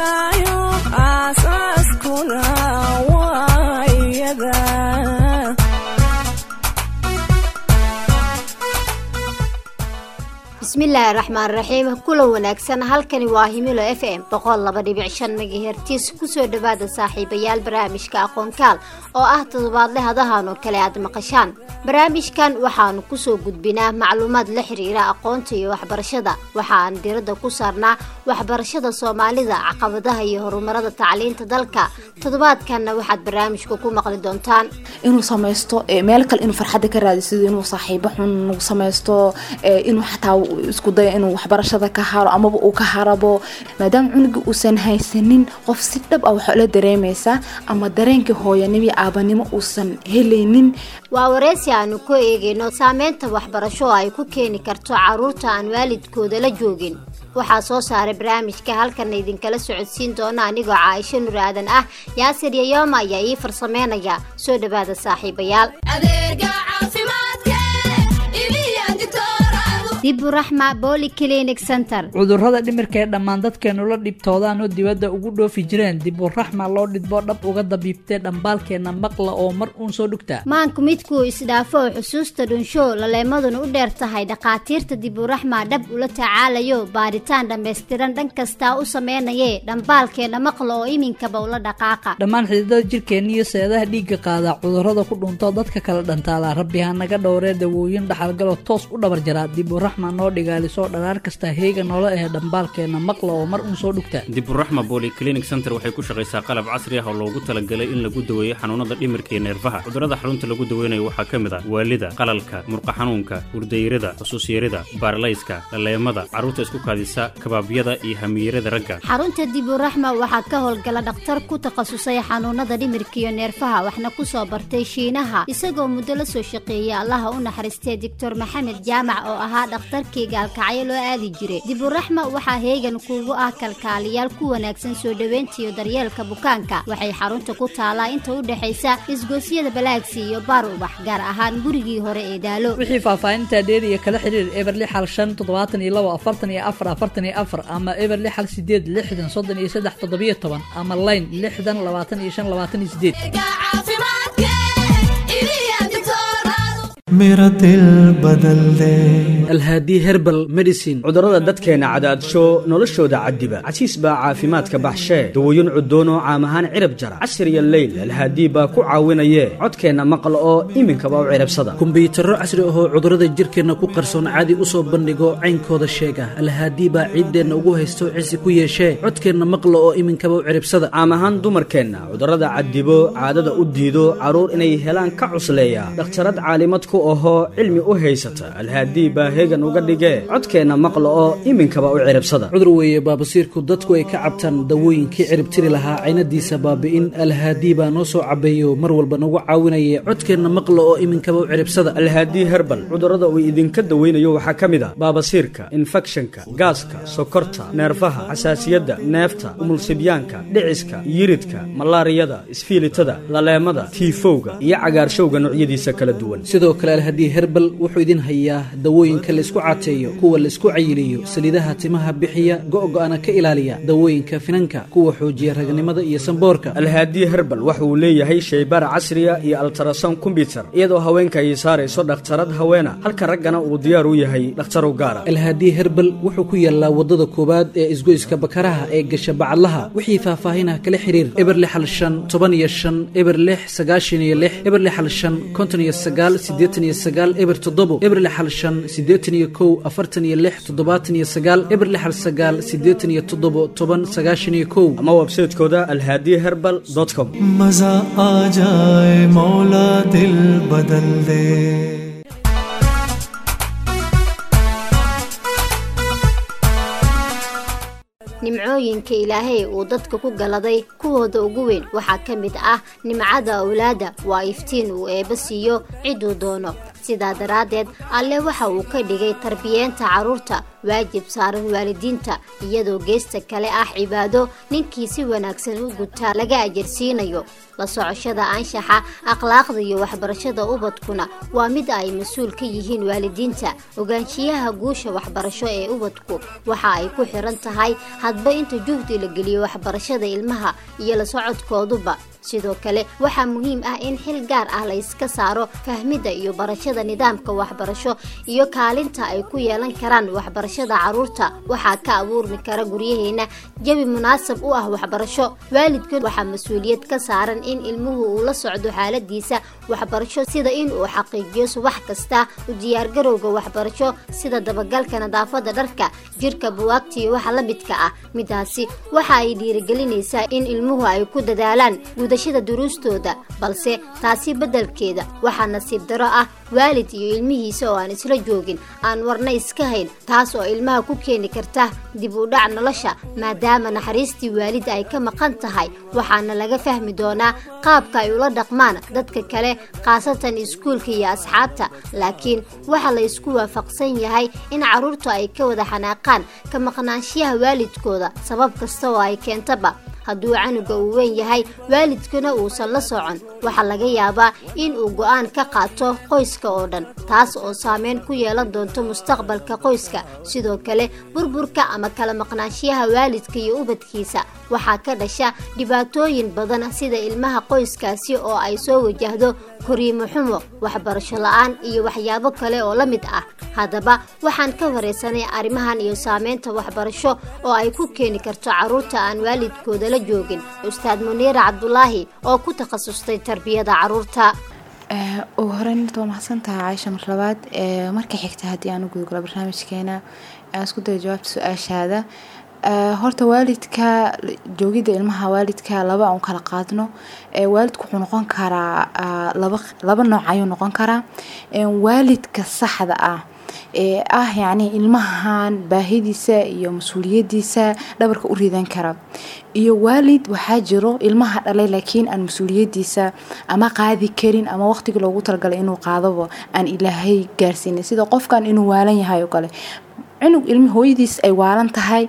aayayo aasaaskuna waa iyada bismillaahi raxmaan raxiim kulan wanaagsan halkani waa himilo f m boqol laba dhibic shan megahertis kusoo dhawaada saaxiibayaal barnaamijka aqoonkaal oo ah toddobaadle hadahan oo kale aad maqashaan barnaamijkan waxaanu kusoo gudbinaa macluumaad la xiriira aqoonta iyo waxbarashada waxa aan diradda ku saarnaa waxbarashada soomaalida caqabadaha iyo horumarada tacliinta dalka toddobaadkanna waxaad barnaamijka ku maqli doontaan inuu samaysto meel kale inuu farxadda ka raadisado inuu saaxiibo xun samaysto inuu xataa isku dayo inuu waxbarashada ka haro amaba uu ka harabo maadaama cunuga uusan haysanin qof si dhab ah waxaa la dareemaysaa ama dareenkii hooyanimo iyo aabanimo uusan helaynin waa wareysi aanu ku eegayno saameynta waxbarasho oo ay ku keeni karto caruurta aan waalidkooda la joogin waxaa soo saaray barnaamijka halkana idinkala socodsiin doona anigoo caaisho nur aadan ah yaasir yayooma ayaa ii farsameynaya soo dhawaada saaxiibayaal diburaxma boli clinic center cudurrada dhimirka ee dhammaan dadkeenu la dhibtoodaan oo dibadda ugu dhoofi jireen diburaxma loo dhidbo dhab uga dabiibtee dhambaalkeenna maqla oo mar uun soo dhugta maanku midkuu isdhaafo oo xusuusta dhunsho laleemaduna u dheer tahay dhakhaatiirta diburaxma dhab ula tacaalayo baaritaan dhammaystiran dhan kastaa u sameynayee dhambaalkeenna maqla oo iminkaba ula dhaqaaqa dhammaan xididada jirkeenna iyo seedaha dhiigga qaada cudurrada ku dhunto dadka kala dhantaala rabbi ha naga dhowree dawooyin dhaxalgalo toos u dhabar jaraa diburaxma noo dhigaalisoo dharaar kasta heega noola ahe dhambaalkeenna maqla oo mar uun soo dhugta diburaxma bolyclinic center waxay ku shaqaysaa qalab casri ah oo loogu talagalay in lagu daweeyo xanuunada dhimirka iyo neerfaha cudurrada xarunta lagu daweynayo waxaa ka mid ah waalida qalalka murqa xanuunka hurdayrada xusuusyarida baarlayska laleemada carruurta isku kaadisa kabaabyada iyo hamiyarada ragga xarunta diburaxma waxaa ka howlgala dhakhtar ku takhasusay xanuunada dhimirka iyo neerfaha waxna ku soo bartay shiinaha isagoo muddo la soo shaqeeyay allaha u naxariistay doctor maxamed jaamac oo ahaa dhakhtarkii gaalkacyo loo aadi jiray diburaxma waxaa heegan kuugu ah kalkaaliyaal ku wanaagsan soo dhoweynta iyo daryeelka bukaanka waxay xarunta ku taalaa inta u dhexaysa isgoosyada balaagsi iyo baar ubax gaar ahaan gurigii hore ee daalo wixii faahfaahinta dheer iyo kala xiriir eberli xal shan toddobaatan iyo labo afartan iyo afar afartan iyo afar ama eberli xal sideed lixdan soddon iyo saddex toddobiyo toban ama layn lixdan labaatan iyo shan labaatan iyo sideed मेरा दिल बदल दे alhaadi herbal medicine cudurrada dadkeenna cadaadsho noloshooda cadiba casiis baa caafimaadka baxshee dawooyin cudoon oo caam ahaan cirab jara casir iyo leyl alhaadii baa ku caawinayee codkeenna maqla oo iminkaba u cirabsada kumbiyuutarro casri ahoo cudurrada jirkeenna ku qarsoon caadi u soo bandhigo caynkooda sheega alhaadii baa ciiddeenna ugu haysto cisi ku yeeshee codkeenna maqla oo iminkaba u ciribsada caam ahaan dumarkeenna cudurrada cadibo caadada u diido carruur inay helaan ka cusleeya dhakhtarad caalimad ku ahoo cilmi u haysata alhaadii baa hegan uga dhigee codkeenna maqla oo iminkaba u ciribsada cudur weeye baabasiirku dadku ay ka cabtaan dawooyinkii ciribtiri lahaa caynadiisa baabi'in alhaadii baa noo soo cabeeyo mar walba nagu caawinaye codkeenna maqla oo iminkaba u ciribsada alhaadii herbal cudurrada uu idinka daweynayo waxaa ka mid a baabasiirka infekshanka gaaska sokorta neerfaha xasaasiyadda neefta umulsibyaanka dhiciska yiridka malaariyada isfiilitada laleemada tiifowga iyo cagaarshowga noocyadiisa kala duwan sidoo kale alhaadii herbal wuxuu idin hayaa dawooyinka laisku cateeyo kuwa laisku cayiliyo saliidaha timaha bixiya go'go'ana ka ilaaliya dawooyinka finanka kuwa xoojiya ragnimada iyo samboorka alhaadii herbal waxa uu leeyahay shaybaar casriya iyo altarason kombyutar iyadoo haweenka ay saarayso dhakhtarad haweena halka raggana uu diyaar u yahay dhakhtarow gaara alhaadii herbal wuxuu ku yaalaa wadada koowaad ee isgoyska bakaraha ee gasha bacadlaha wixii faahfaahinah kala xiriir eber lix hal shan toban iyo shan eber lix sagaashan iyo lix eber lix hal shan konton iyo sagaal siddeetan iyo sagaal eber toddobo eber lix hal shan siddeetan iyo kow afartan iyo lix toddobaatan iyo sagaal eber lix hal sagaal siddeetan iyo toddobo toban sagaashan iyo kow ama websaytekooda alhaadi herbal com मजा आ जाए मौला दिल बदल दे nimcooyinka ilaahay uu dadka ku galaday kuwooda ugu weyn waxaa ka mid ah nimcada awlaada waa iftiin uu eebba siiyo ciduu doono sidaa daraaddeed alle waxa uu ka dhigay tarbiyeenta carruurta waajib saaran waalidiinta iyadoo geesta kale ah cibaado ninkii si wanaagsan u gutaa laga ajarsiinayo la socoshada anshaxa akhlaaqda iyo waxbarashada ubadkuna waa mid ay mas-uul ka yihiin waalidiinta ogaanshiyaha guusha waxbarasho ee ubadku waxa ay ku xiran tahay hadba inta juhdi la geliyo waxbarashada ilmaha iyo la socodkooduba sidoo kale waxaa muhiim ah in xil gaar ah la iska saaro fahmidda iyo barashada nidaamka waxbarasho iyo kaalinta ay ku yeelan karaan waxbarashada carruurta waxaa ka abuurmi kara guryaheena jabi munaasab u ah waxbarasho waalidkan waxaa mas-uuliyad ka saaran in ilmuhu uu la socdo xaaladiisa waxbarasho sida in uu xaqiijiyo subax kasta u diyaargarowga waxbarasho sida dabagalka nadaafada dharka jirka buwaagta iyo waxa la midka ah midaasi waxa ay dhiirigelinaysaa in ilmuhu ay ku dadaalaan gudashada duruustooda balse taasi beddelkeeda waxaa nasiib daro ah waalid iyo ilmihiisa oo aan isla joogin aan warna iska hayn taas oo ilmaha ku keeni karta dib u dhac nolosha maadaama naxariistii waalid ay ka maqan tahay waxaana laga fahmi doonaa qaabka ay ula dhaqmaan dadka kale khaasatan iskuulka iyo asxaabta laakiin waxaa la isku waafaqsan yahay in carruurtu ay ka wada xanaaqaan ka maqnaanshiyaha waalidkooda sabab kasta oo ay keentaba hadduu canuga uu weyn yahay waalidkuna uusan la socon waxaa laga yaabaa in uu go-aan ka qaato qoyska oo dhan taas oo saameyn ku yeelan doonto mustaqbalka qoyska sidoo kale burburka ama kala maqnaanshiyaha waalidka iyo ubadkiisa waxaa ka dhasha dhibaatooyin badan sida ilmaha qoyskaasi oo ay soo wajahdo koriimo xumo waxbarasho la-aan iyo waxyaabo kale oo la mid ah haddaba waxaan ka wareysanay arrimahan iyo saameynta waxbarasho oo ay ku keeni karto carruurta aan waalidkooda la joogin ustaad muniira cabdulaahi oo ku takhasustay tarbiyada carruurta ugu horeyn horta waa mahadsantaha caaisha mar labaad marka xigta haddii aan u gudgalo barnaamijkeena aan isku dayo jawaabta su-aashaada horta waalidka joogidda ilmaha waalidka laba aan kala qaadno waalidku wuxuu noqon karaa laba laba nooc ayuu noqon karaa waalidka saxda ah ee ah yacni ilmahan baahidiisa iyo mas-uuliyadiisa dhabarka u ridan kara iyo waalid waxaa jiro ilmaha dhalay laakiin aan mas-uuliyadiisa ama qaadi karin ama waqtigii loogu talagalay inuu qaadabo aan ilaahay gaarsiinin sida qofkan inuu waalan yahay oo kale cunug ilmi hooyadiis ay waalan tahay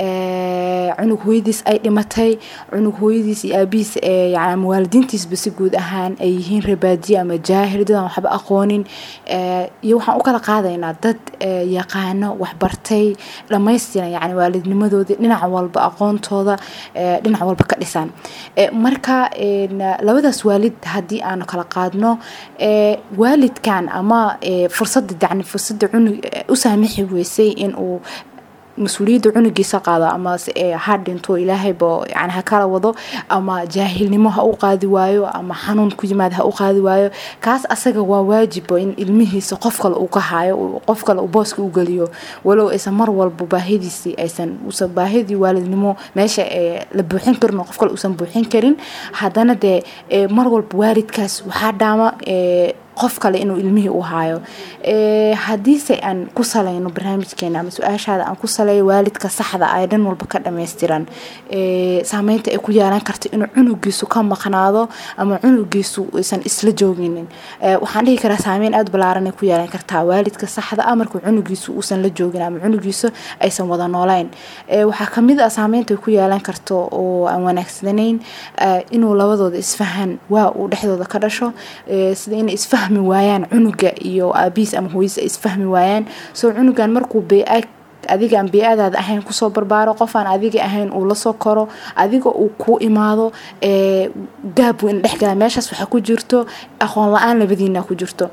cunug hooyadiis ay dhimatay cunug hooyadiis iyo aabihiis yani ama waalidiintiisba si guud ahaan ay yihiin rabaadiye ama jaahil dadaan waxba aqoonin iyo waxaan u kala qaadaynaa dad yaqaano waxbartay dhamaystiran yani waalidnimadoodii dhinac walba aqoontooda dhinac walba ka dhisan marka labadaas waalid haddii aanu kala qaadno waalidkan ama fursada yani fursada cunug u saamixi weysay in uu mas-uuliyadda cunugiisa qaado ama ha dhinto ilaahayba yani ha kala wado ama jaahilnimo ha u qaadi waayo ama xanuun ku yimaada ha u qaadi waayo kaas asaga waa waajibo in ilmihiisa qof kale uu ka haayo qof kale uu booska u geliyo walow aysan mar walba baahidiisii aysan usan baahidii waalidnimo meesha la buuxin karin oo qof kale uusan buuxin karin haddana dee mar walba waalidkaas waxaa dhaama qof kale inuu ilmihii u haayo haddiise aan ku salayno barnaamijkeena ama su-aashaada aan ku saleeyo waalidka saxda ay dhan walba ka dhammaystiran saameynta ay ku yeelan karto inuu cunugiisu ka maqnaado ama cunugiisu aysan isla jooginin waxaan dhihi karaa saameyn aada balaaran ay ku yeelan kartaa waalidka saxda ah markuu cunugiisu uusan la joogin ama cunugiisu aysan wada nooleyn waxaa kamid ah saameynta ay ku yeelan karto oo aan wanaagsanayn inuu labadooda isfahan waa uu dhexdooda ka dhasho sida inay isfahmi waayaan cunuga iyo aabihiis ama hooyis ay isfahmi waayaan soo cunugan markuu bea adiga aan bee-adaada ahayn kusoo barbaaro qofaan adiga ahayn uu lasoo koro adiga uu kuu imaado gaab weyn dhexgala meeshaas waxaa ku jirto aqoon la-aan labadiina ku jirto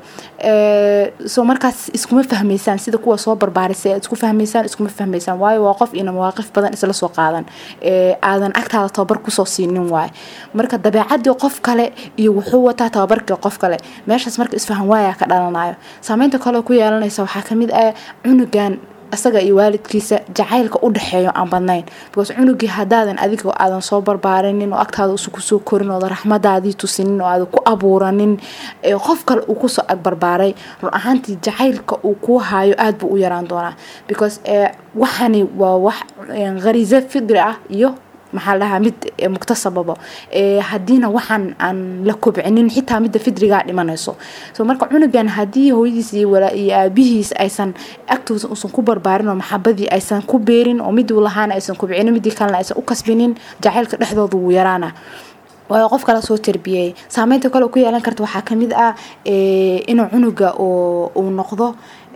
soo markaas iskuma fahmaysaan sida kuwa soo barbaarisay isku fahmaysaan iskuma fahmaysaan waayo waa qof ina mawaaqif badan isla soo qaadan aadan agtaada tababar kusoo siinin waayo marka dabeecadii qof kale iyo wuxuu wataa tababarkii qof kale meeshaas marka isfahan waaya ka dhalanayo saameynta kale ku yeelanaysa waxaa kamid ah cunugan isaga iyo waalidkiisa jacaylka u dhexeeyo aan badnayn because cunugii hadaadan adiga aadan soo barbaarinin oo agtaada usu kusoo korin ooda raxmadaadii tusinin oo aadan ku abuuranin qof kale uu kusoo agbarbaaray run ahaantii jacaylka uu kuu haayo aada buu u yaraan doonaa because waxani waa wax khariiso fidri ah iyo maxaa la dhahaa mid eh, muktasababo Eh, haddiina waxaan aan la kobcinin xitaa midda fidrigaa dhimanayso so marka cunugan haddii hooyadiis iyo walaa- iyo aabihiis aysan agtooda uusan ku barbaarin oo maxabadii aysan ku beerin oo miduu lahaana aysan kobcinin midii kalena aysan u kasbinin jacaylka dhexdooda wuu yaraana waayo qof kala soo tarbiyey saameynta kale oo ku yeelan karta waxaa kamid ah eh, inuu cunuga oo uu noqdo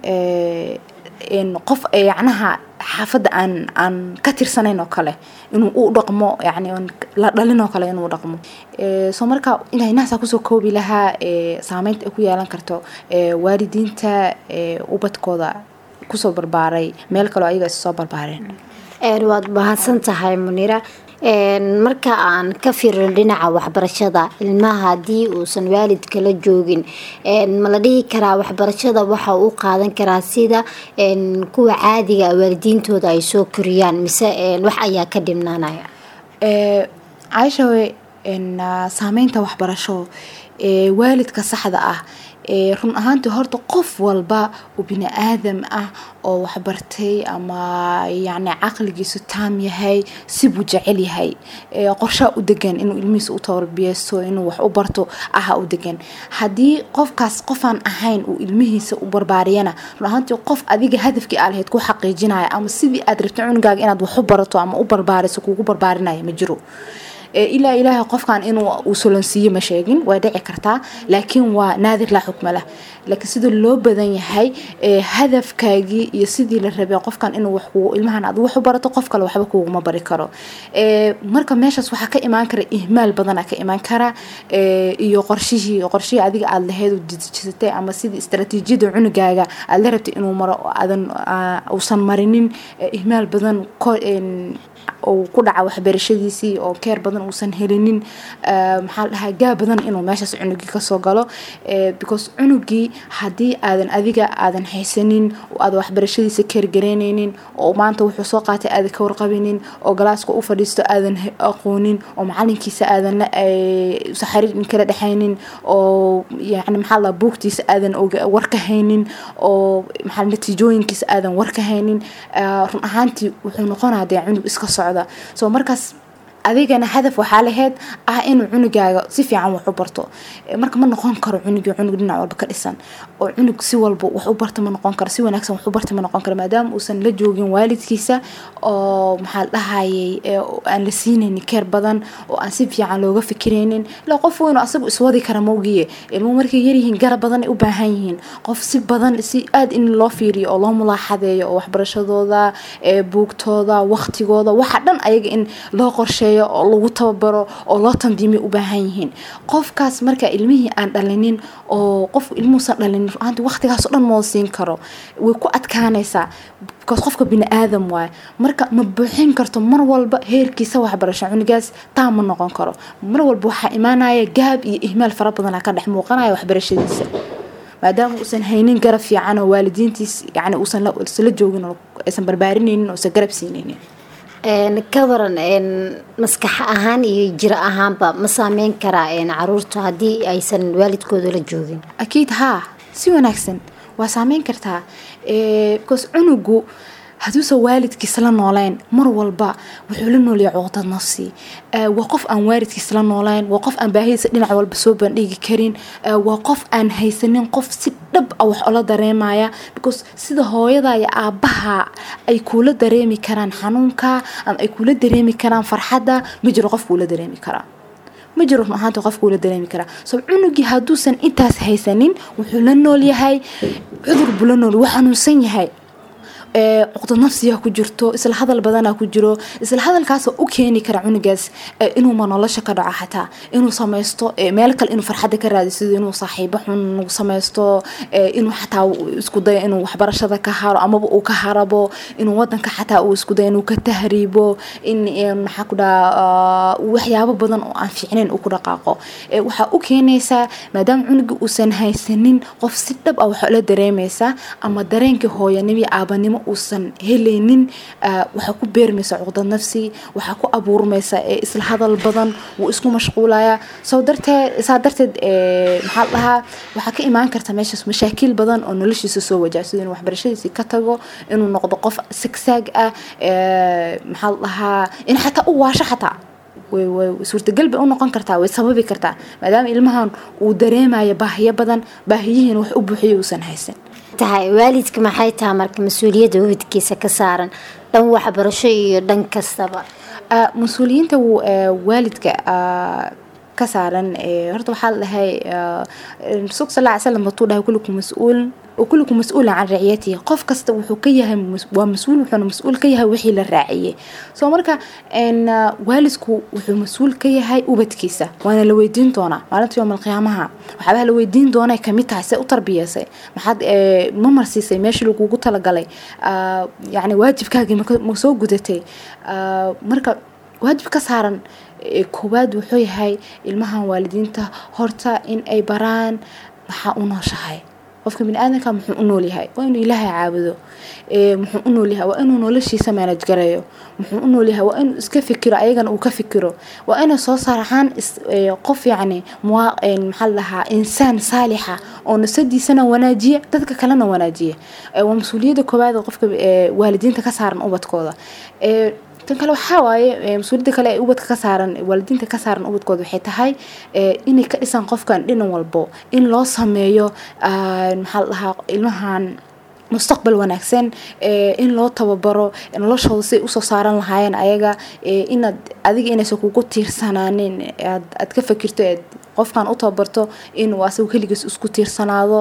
eh, in qof eh, yacnaha xaafadda aan aan ka tirsanayn oo kale inuu u dhaqmo yani oon la dhalin oo kale inuu dhaqmo Eh, soo marka inay nahsaa kusoo koobi lahaa eh, saameynta ay ku yeelan karto eh, waalidiinta eh, ubadkooda kusoo barbaaray meel kaleo ayaga is soo barbaareen Een, waad mahadsan tahay munira Een, marka aan ka fiirino dhinaca waxbarashada ilmaha haddii uusan waalidka la joogin een, ma la dhihi karaa waxbarashada waxa uu qaadan karaa sida een, kuwa caadiga ah waalidiintooda ay soo koriyaan mise een, wax ayaa ka dhimnaanaya Eh, caaisha we en, ah, saameynta waxbarasho ee waalidka saxda ah ee run ahaantii horta qof walba oo bini aadam ah oo waxbartay ama yacni caqligiisu taam yahay sibuu jecel yahay ee qorshaa u degan inuu ilmihiisa u tarbiyeysto inuu wax u barto aha u degan haddii qofkaas qofaan ahayn uu ilmihiisa u barbaariyana run ahaantii qof adiga hadafkii aa lahayd ku xaqiijinaya ama sidii aad rabtay cunugaaga inaad wax u barato ama u barbaariso kugu barbaarinaya ma jiro Ee, ilaa ilaahay qofkan inuu uu solonsiiyo ma sheegin waa dhici kartaa laakiin waa naadir laa xukma lah laakiin sida loo badan yahay ee, hadafkaagii iyo sidii la rabay qofkan inuu wax kugu ilmahan aad wax u barato qof kale waxba kuguma bari karo Ee, marka meeshaas waxaa ka imaan kara ihmaal badanaa ka imaan kara ee, iyo qorshihii qorshihii adiga aad lahayd oo dejisatay ama sidii istaraatiijiyada cunugaaga aad la rabtay inuu maro oo aadan aa, uusan marinin ee, ihmaal badan ko- een, uu ku dhaca waxbarashadiisii oo keer badan uusan helinin eh, maxaa la dhahaa gaa badan inuu meeshaas cunugii kasoo galo eh, because cunugii haddii aadan adiga aadan haysanin oo aadan waxbarashadiisa keergareyneynin oo maanta wuxuu soo qaatay aadan ka warqabinin oo galaaska u fadhiisto aadan he- aqoonin oo macalinkiisa aadan la eh, usa xiriir kala dhexaynin oo yani maxaa la dhahaa buugtiisa aadan oga- war ka haynin oo maxaa natiijooyinkiisa aadan war ka haynin eh, run ahaantii wuxuu noqonaa dee cunug iska socda so markaas adigana hadaf waxaa lahayd ah inuu cunugaaga si fiican wax u barto Eh, marka ma noqon karo cunugii cunug dhinac walba ka dhisan oo cunug si walba wax u barta ma noqon karo si wanaagsan wax u barta ma noqon karo maadaama uusan la joogin waalidkiisa oo maxaa la dhahayay eh, oo aan la siinaynin keer badan oo aan si fiican looga fikiraynin ilaa qof weyn oo asagu iswadi kara mawgiye ilmuhu markay yaryihiin garab badan ay u baahan yihiin qof si badan si aad in loo fiiriyo oo loo mulaaxadeeyo oo waxbarashadooda ee buugtooda waqtigooda waxa dhan ayaga in loo qorsheeyo oo lagu tababaro oo loo tandiimiyo u baahan yihiin qofkaas marka ilmihii aan dhalinin oo qof ilmuhuusan dhalinin ruaanti waqtigaas oo dhan moo siin karo way ku adkaanaysaa because qofka bini aadam waaye marka ma buuxin karto mar walba heerkiisa waxbarasho cunugaas taa ma noqon karo mar walba waxaa imaanaya gaab iyo ihmaal fara badanaa ka dhex muuqanaya waxbarashadiisa maadaama uusan haynin garab fiican oo waalidiintiis yani uusan la isla joogin oo aysan barbaarinaynin oo aysan garab siinaynin Een, ka waran een, maskax ahaan iyo jiro ahaanba ma saameyn karaa een, caruurta haddii aysan waalidkooda la joogin akiid haa si wanaagsan waa saameyn kartaa Eh, because cunugu hadduusan waalidkiis la noolayn mar walba wuxuu la noolyahay cuqdad nafsi Eh, waa qof aan waalidkiis la noolayn waa qof aan baahidiisa dhinac walba soo bandhigi karin Eh, waa qof aan haysanin qof si dhab ah wax ola dareemaya because sida hooyada iyo aabaha ay kuula dareemi karaan xanuunka ama ay kuula dareemi karaan farxadda ma jiro qof kuula dareemi karaa ma jiro run ahaanta qofku la dareemi karaa so cunugii hadduusan intaas haysanin wuxuu la nool yahay cudur buu la nool wuu xanuunsan yahay ee, cuqdad nafsiyaa ku jirto isla hadal badanaa ku jiro isla hadalkaasoo u keeni kara cunugaas ee, inuuma nolosha ka dhaco xataa inuu samaysto ee, meel kale inuu farxadda ka raadi sida inuu saaxiibo xun uu samaysto ee, inuu xataa uu isku dayo inuu waxbarashada ka haro amaba uu ka harabo inuu wadanka xataa uu isku dayo inuu ka tahriibo in ee, maxaa ku dhaha waxyaabo badan oo aan fiicnayn uu ku dhaqaaqo Ee, waxaa u keenaysaa maadaama cunuga uusan haysanin qof si dhab ah waxaa la dareemaysaa ama dareenkii hooyanimo iyo aabanimo uusan helaynin ah, waxaa ku beermaysa cuqdad nafsi waxaa ku abuurmaysa ee isla hadal badan wuu isku mashquulaya soo darteed saa darteed ee, maxaa la dhahaa waxaa ka imaan karta meeshaas mashaakiil badan oo noloshiisa soo wajaha sida inuu waxbarashadiisii ka tago inuu noqdo qof sagsaag ah ee, maxaa la dhahaa in xataa u waasho xataa way way suurtagal bay u noqon kartaa way sababi kartaa maadaama ilmahan uu dareemayo baahiyo badan baahiyihiina wax u buuxiyo uusan haysan tahay waalidka maxay tahay marka mas-uuliyadda waalidkiisa ka saaran dhan waxbarasho iyo dhan kastaba Ah, mas-uuliyiinta wuu, eh, waalidka ah, ka saaran eh, horta waxaa la dhahay ah, rasuulka sal ly slam batuu dhahay kullukum mas-uul kullukum mas-uulan can raciyatihi qof kasta wuxuu ka yahay mas- waa mas-uul wuxuuna mas-uul ka yahay wixii la raaciyey soo marka en, ah, waalidku wuxuu mas-uul ka yahay ubadkiisa waana la weydiin doonaa maalinta yowm alqiyaamaha waxyaabaha la weydiin doonay kamid tahay see u tarbiyeysay maxaad eh, ma marsiisay meeshii lagugu talagalay Ah, yacni waajibkaagii maka- ma soo gudatay Ah, marka waajib ka saaran ee koowaad wuxuu yahay ilmahan waalidiinta horta in ay baraan maxaa u nooshahay qofka biniaadanka muxuu u nool yahay waa inuu ilaahay caabudo ee muxuu u nool yahay waa inuu noloshiisa manaj gareeyo muxuu u nool yahay waa inuu iska fikiro ayagana uu ka fikiro waa inay soo saarxaan is- ee, qof yacni muwa- een, maxaa la dhahaa insaan saalixa oo nasadiisana wanaajiya dadka kalena wanaajiya Ee, waa mas-uuliyadda koowaad ee qofka ee, waalidiinta ka saaran ubadkooda Ee, tan kale waxaa waaye ee, mas-uuliyadda kale ee ubadka ka saaran waalidiinta ka saaran ubadkooda waxay tahay ee, inay ka dhisaan qofkan dhinan walbo in loo sameeyo ah, maxaa la dhahaa ilmahan mustaqbal wanaagsan ee, in loo tababaro noloshooda siay usoo saaran lahaayeen ayaga ee, inaad adiga inaysan kugu tiirsanaanin aad aad ka fakirto eed qofkan u tababarto inuu asagu keligiis isku tiirsanaado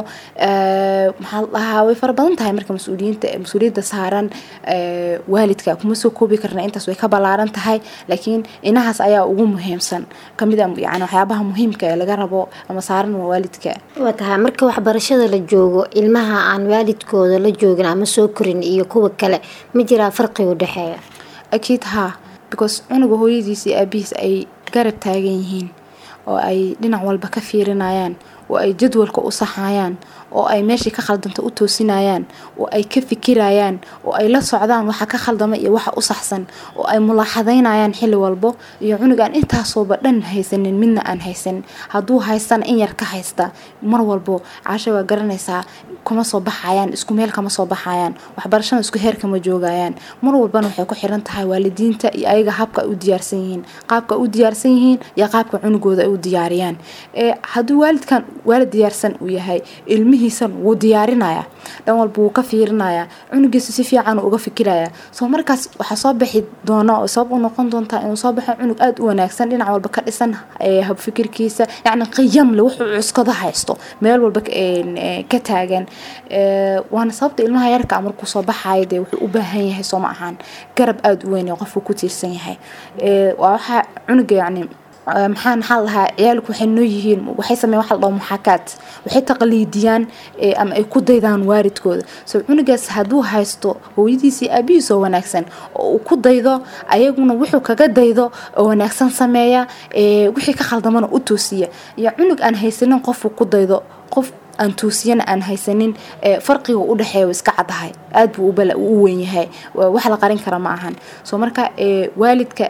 ee, maxaa la dhahaa way fara badan tahay marka mas-uuliyiinta mas-uuliyadda saaran ee, waalidka kuma soo koobi karna intaas way ka ballaaran tahay laakiin inahaas ayaa ugu muhiimsan kamid a yani waxyaabaha muhiimka ee laga rabo ama saaran waa waalidka waa tahay marka waxbarashada la joogo ilmaha aan waalidkooda la joogin ama soo korin iyo kuwa kale ma jiraa farqi u dhexeeya akiid haa because cunuga hooyadiis iyo aabihiis ay garab taagan yihiin oo ay dhinac walba ka fiirinayaan oo ay jadwalka u saxayaan oo ay meeshii ka khaldanta u toosinayaan oo ay ka fikirayaan oo ay la socdaan waxa ka khaldama iyo waxa u saxsan oo ay mulaaxadaynayaan xilli walbo iyo cunug aan intaasooba dhan haysanin midna aan haysanin hadduu haystana in yar ka haysta mar walbo caasha waa garanaysaa kuma soo baxayaan isku meel kama soo baxayaan waxbarashada isku heer kama joogayaan mar walbana waxay ku xiran tahay waalidiinta iyo ayaga habka ay u diyaarsan yihiin qaabka ay u diyaarsan yihiin iyo qaabka cunugooda ay u diyaariyaan ee hadduu waalidkan waalid diyaarsan uu yahay ilmihiisan wuu diyaarinaya dhan walba wuu ka fiirinaya cunugiisa si fiican uu uga fikiraya soo markaas waxaa soo bixi doona oo sabab u noqon doontaa inuu soo baxo cunug aada u wanaagsan dhinac walba ka dhisan ee habfikirkiisa yacni qiyam le wuxuu cuskada haysto meel walba ka- een, ee, ka taagan Ee, waana sababta ilmaha yarka markuu soo baxayo dee wuxuu u baahan yahay soo ma ahaan garab aada u weyn ee qofku ku tiirsan yahay Ee, waa waxaa cunuga yacni آه، maxaa maxaa la dhahaa ciyaalku waxay noo yihiin waxay sameeyaan waxa la dhaho muxaakaad waxay taqliidiyaan ee, ama ay ku daydaan waalidkooda so cunugaas hadduu haysto hooyadiisii aabihiis oo wanaagsan oo uu ku daydo ayaguna wuxuu kaga daydo oo wanaagsan sameeya ee, wixii ka khaldamana u toosiya iyo cunug aan haysanin qofuu ku daydo qof aan toosiyana aan haysanin ee, farqiga u dhexeeya waa iska caddahay aad buu u bala- u weyn yahay Waa wax la qarin kara ma ahan so marka ee, waalidka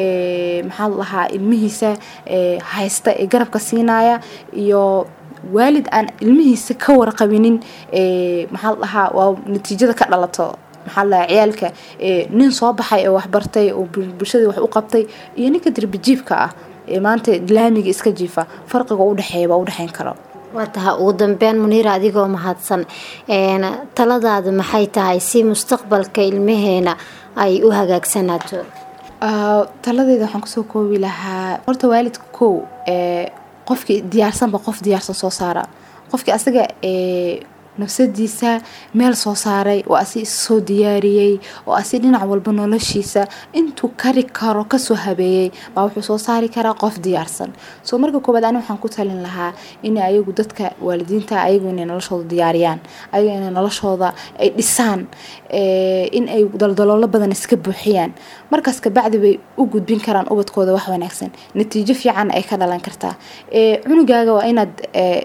ee, maxaa la dhahaa ilmihiisa ee, haysta ee garabka siinaya iyo waalid aan ilmihiisa ka warqabinin ee, maxaa la dhahaa waa natiijada ka dhalato maxaa la dhahaa ciyaalka ee, nin soo baxay oo waxbartay oo bul- bulshada wax u qabtay iyo ninka dirbijiibka ah ee maanta laamiga iska jiifa farqiga u dhexeeya baa u dhexeyn karo waa tahay ugu dambeyn muniira adigoo mahadsan een, taladaada maxay tahay si mustaqbalka ilmaheena ay u hagaagsanaato Ah, taladeeda waxaan kusoo koobi lahaa horta waalidka kow ee qofkii diyaarsanba qof diyaarsan soo saara qofkii asaga ee nafsadiisa meel soo saaray oo asi soo diyaariyey oo asi dhinac walba noloshiisa intuu kari karo kasoo habeeyey baa wuxuu soo saari karaa qof diyaarsan soo marka koobaad ani waxaan ku talin lahaa in ayagu dadka waalidiinta ayagu inay noloshooda diyaariyaan ayagu inay noloshooda ay dhisaan ee, in ay daldaloolo badan iska buuxiyaan markaas kabacdi bay u gudbin karaan ubadkooda wax wanaagsan natiijo fiican ay ka dhalan kartaa ee, cunugaaga waa inaad ee,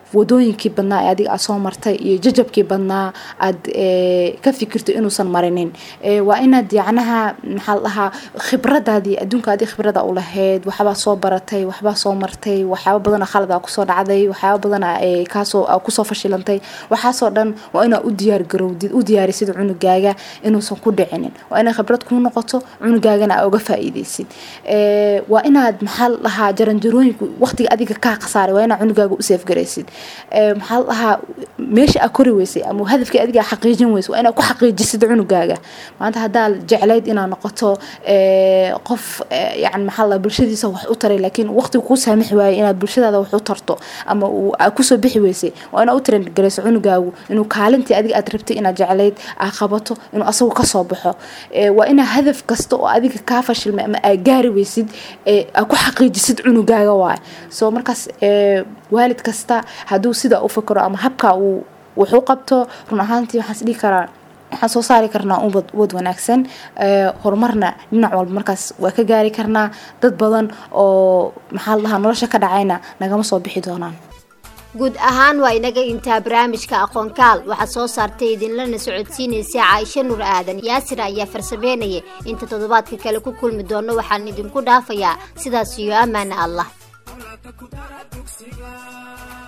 wadooyinkii badnaa ee adiga aad soo martay iyo jajabkii badnaa aad ka fikirto inuusan marinin waa inaad yacnaha maxaa la dhahaa khibradaadii adduunka adii khibrada u lahayd waxbaa soo baratay waxbaa soo martay waxyaaba badana khalada kusoo dhacday waxyaaba badana kaasoo kusoo fashilantay waxaasoo dhan waa inaa u diyaar garowdid u diyaarisid cunugaaga inuusan ku dhicinin waa inay khibrad kuu noqoto cunugaagana aa uga faa-iideysid waa inaad maxaa la dhahaa jaranjarooyinku waqtiga adiga kaa khasaaray waa inaad cunugaaga u seefgaraysid maxaa la dhahaa meesha aa kori weysay ama hadafkii adiga xaqiijin weysa waa inaad ku xaqiijisid cunugaaga maanta haddaa jeclayd inaad noqoto qof yani maxaa la bulshadiisa wax u taray laakiin waqtiga kuu saamixi waayay inaad bulshadaada wax u tarto ama kusoo bixi weysay waa inaad u tarangarayso cunugaagu inuu kaalintii adiga aad rabtay inaad jeclayd aa qabato inuu asagu kasoo baxo waa inaa hadaf kasta oo adiga kaa fashilmay ama aa gaari weysid aa ku xaqiijisid cunugaaga waay soo markaas waalid kasta hadduu sidaa u fakaro ama habka uu wuxuu qabto run ahaantii waxaan is dhihi karaa waxaan soo saari karnaa ubad ubad wanaagsan horumarna dhinac walba markaas waa ka gaari karnaa dad badan oo maxaa la dhahaa nolosha ka dhacayna nagama soo bixi doonaan guud ahaan waa inaga intaa barnaamijka aqoonkaal waxaa soo saartay idinlana socodsiinaysa caaisho nur aadan yaasir ayaa farsameynaya inta toddobaadka kale ku kulmi doono waxaan idinku dhaafayaa sidaas iyo ammaana allah